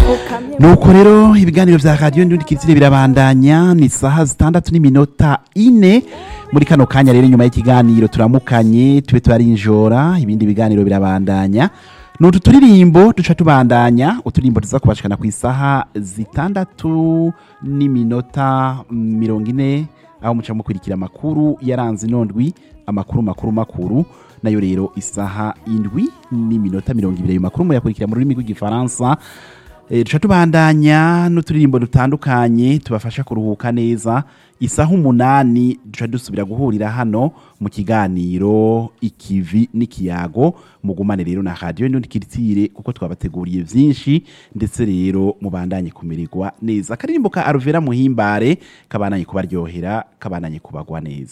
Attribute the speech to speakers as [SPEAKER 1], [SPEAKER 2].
[SPEAKER 1] nuko rero ibiganiro vya radiyo ndundi kirisire birabandanya ni saha zitandatu n'iminota ine muri kano kanya rero inyuma y'ikiganiro turamukanye tube turarinjora ibindi biganiro birabandanya nutu turirimbo duca tubandanya uturirimbo tuza kubashikana ku isaha zitandatu n'iminota mirongo ine aho muca mukurikira amakuru yaranze inondwi amakuru makuru makuru nayo rero isaha indwi n'iminota mirongo ibiri ayo makuru muyakurikira mu rurimi rw'igifaransa Eh, duca tubandanya n'uturirimbo dutandukanye tubafasha kuruhuka neza isaha umunani duca dusubira guhurira hano mu kiganiro ikivi n'ikiyago mugumane rero na radiyo ndundi kiritire kuko twabateguriye vyinshi ndetse rero mubandanye kumererwa neza akaririmbo ka aruvera muhimbare kabananye kubaryohera kabananye kubagwa neza